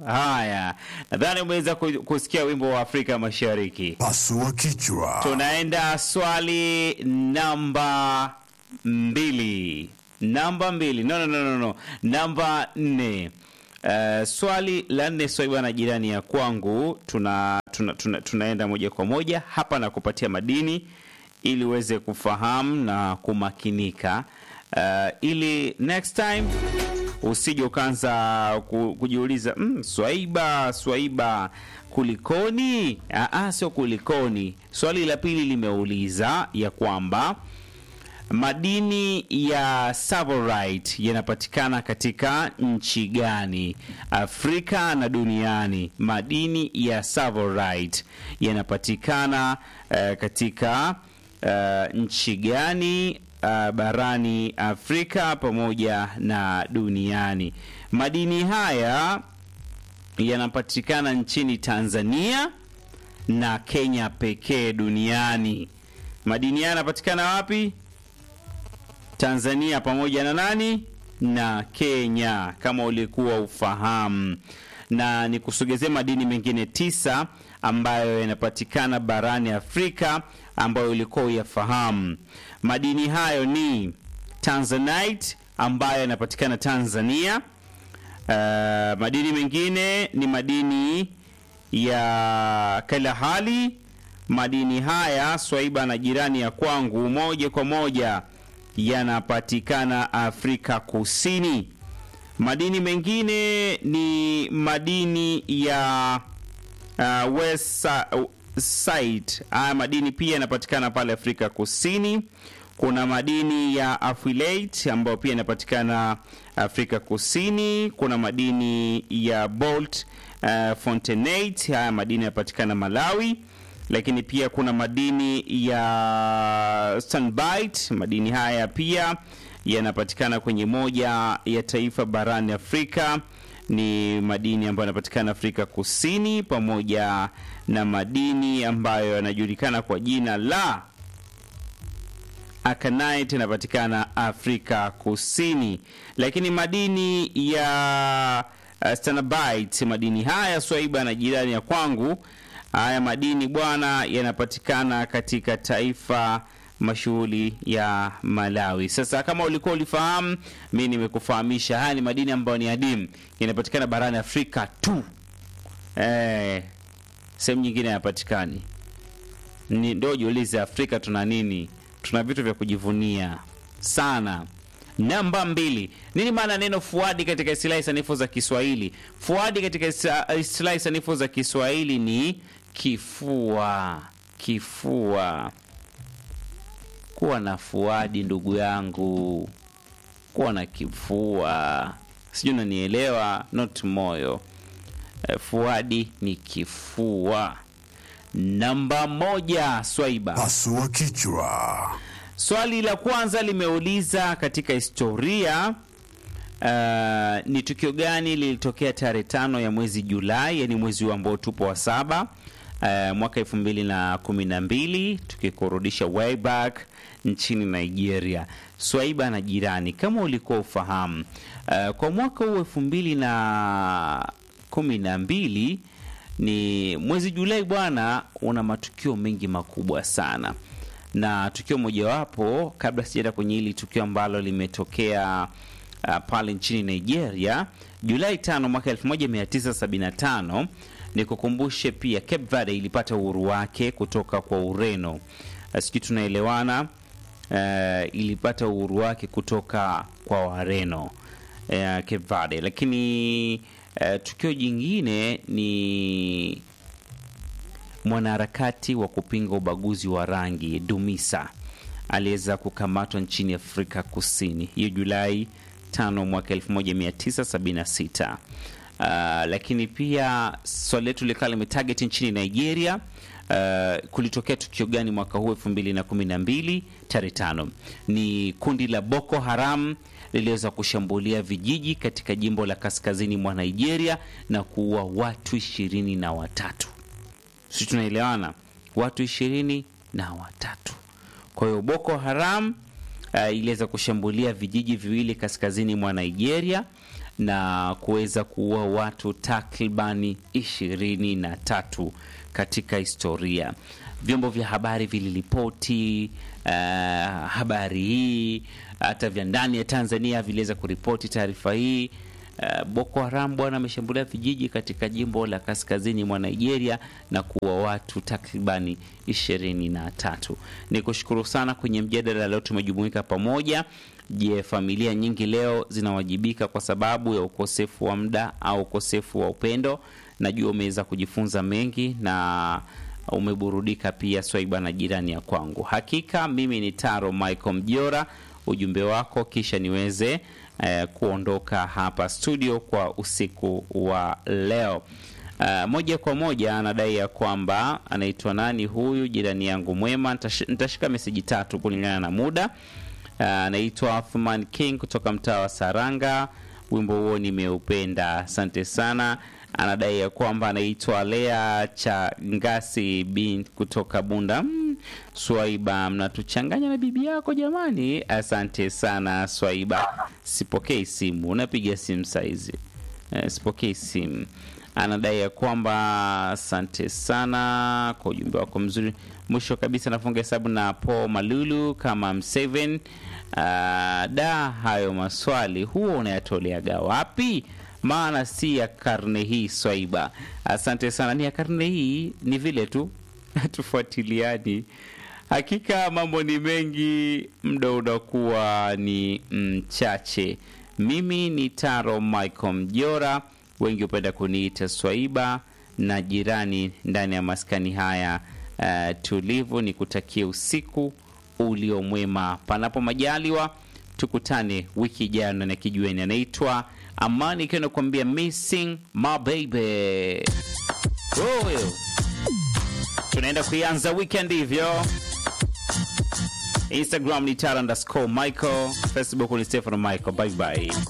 Haya, nadhani umeweza ku- kusikia wimbo wa Afrika Mashariki. Pasua kichwa. Tunaenda swali namba mbili. Namba mbili. No, no, no, no, no. Namba nne. Uh, swali la nne swali bwana jirani ya kwangu tuna, tuna, tuna, tunaenda moja kwa moja hapa na kupatia madini ili uweze kufahamu na kumakinika uh, ili next time usije ukaanza ku- kujiuliza mm, swaiba swaiba kulikoni Aa, sio kulikoni swali la pili limeuliza ya kwamba madini ya savorite yanapatikana katika nchi gani afrika na duniani madini ya savorite yanapatikana uh, katika uh, nchi gani uh, barani afrika pamoja na duniani madini haya yanapatikana nchini tanzania na kenya pekee duniani madini haya yanapatikana wapi Tanzania pamoja na nani na Kenya, kama ulikuwa ufahamu, na nikusogezee madini mengine tisa ambayo yanapatikana barani Afrika ambayo ulikuwa uyafahamu. Madini hayo ni Tanzanite ambayo yanapatikana Tanzania. Uh, madini mengine ni madini ya kalahali. Madini haya swaiba na jirani ya kwangu moja kwa moja yanapatikana Afrika Kusini. Madini mengine ni madini ya uh, west side. Haya madini pia yanapatikana pale Afrika Kusini. Kuna madini ya affiliate ambayo pia yanapatikana Afrika Kusini. Kuna madini ya bolt uh, fontanate. Haya madini yanapatikana Malawi lakini pia kuna madini ya stanbite. Madini haya pia yanapatikana kwenye moja ya taifa barani Afrika, ni madini ambayo yanapatikana Afrika Kusini, pamoja na madini ambayo yanajulikana kwa jina la akanite yanapatikana Afrika Kusini, lakini madini ya uh, stanbite, madini haya swaiba na jirani ya kwangu Haya madini bwana yanapatikana katika taifa mashughuli ya Malawi. Sasa kama ulikuwa ulifahamu, mi nimekufahamisha. Haya ni madini ambayo ni adimu, yanapatikana barani Afrika tu, eh, sehemu nyingine hayapatikani. Ni ndio jiulize, Afrika tuna nini? Tuna vitu vya kujivunia sana. Namba mbili, nini maana neno fuadi katika istilahi sanifu za Kiswahili? Fuadi katika ista- istilahi sanifu za Kiswahili ni kifua. Kifua, kuwa na fuadi, ndugu yangu, kuwa na kifua, sijui unanielewa, not moyo. Eh, Fuadi ni kifua. Namba moja, Swaiba. Pasua kichwa. Swali la kwanza limeuliza katika historia uh, ni tukio gani lilitokea tarehe tano ya mwezi Julai, yani mwezi huu ambao tupo wa saba uh, mwaka elfu mbili na kumi na mbili tukikurudisha way back nchini Nigeria. Swaiba na jirani, kama ulikuwa ufahamu uh, kwa mwaka huu elfu mbili na kumi na mbili ni mwezi Julai bwana, una matukio mengi makubwa sana na tukio mojawapo, kabla sijaenda kwenye hili tukio ambalo limetokea uh, pale nchini Nigeria Julai tano mwaka 1975 ni kukumbushe pia Cape Verde ilipata uhuru wake kutoka kwa Ureno. Uh, sijui tunaelewana. Uh, ilipata uhuru wake kutoka kwa Wareno uh, Cape Verde, lakini uh, tukio jingine ni mwanaharakati wa kupinga ubaguzi wa rangi Dumisa aliweza kukamatwa nchini Afrika Kusini hiyo Julai 5 mwaka 1976. Uh, lakini pia swali letu likawa limetarget nchini Nigeria. Uh, kulitokea tukio gani mwaka huu 2012 tarehe tano? Ni kundi la Boko Haram liliweza kushambulia vijiji katika jimbo la kaskazini mwa Nigeria na kuua watu ishirini na watatu si tunaelewana, watu ishirini na watatu. Kwa hiyo Boko Haram uh, iliweza kushambulia vijiji viwili kaskazini mwa Nigeria na kuweza kuua watu takribani ishirini na tatu katika historia. Vyombo vya habari viliripoti uh, habari hii, hata vya ndani ya Tanzania viliweza kuripoti taarifa hii. Uh, Boko Haram bwana ameshambulia vijiji katika jimbo la kaskazini mwa Nigeria na kuua watu takribani ishirini na tatu. Ni kushukuru sana kwenye mjadala leo, tumejumuika pamoja. Je, familia nyingi leo zinawajibika kwa sababu ya ukosefu wa muda au ukosefu wa upendo? Najua umeweza kujifunza mengi na umeburudika pia, Swaiba na jirani ya kwangu. Hakika mimi ni Taro Michael Mjora, ujumbe wako kisha niweze eh, kuondoka hapa studio kwa usiku wa leo. Uh, moja kwa moja anadai ya kwamba anaitwa nani huyu jirani yangu mwema. Nitash, nitashika meseji tatu kulingana na muda. Anaitwa uh, Athman King kutoka mtaa wa Saranga. Wimbo huo nimeupenda, asante sana. Anadai ya kwamba anaitwa Lea cha Ngasi bin kutoka Bunda. Mm, Swaiba, mnatuchanganya na bibi yako jamani. Asante sana Swaiba, sipokei simu. Unapiga simu saizi? Eh, sipokei simu. Anadai ya kwamba asante sana kwa ujumbe wako mzuri. Mwisho kabisa nafunga hesabu na Paul Malulu kama M7. Uh, da, hayo maswali huo unayatoleaga wapi? Maana si ya karne hii Swaiba. Asante sana, ni ya karne hii, ni vile tu tufuatiliani. Hakika mambo ni mengi, muda unakuwa ni mchache. Mimi ni Taro Michael Mjora, wengi hupenda kuniita Swaiba na jirani ndani ya maskani haya uh, tulivu. Ni kutakia usiku ulio mwema, panapo majaliwa tukutane wiki ijayo na kijueni. Anaitwa Amani ikiwa nakuambia missing my baby. Oh, tunaenda kuianza weekend hivyo. Instagram ni Tara underscore Michael, Facebook ni Stefano Michael. Bye bye.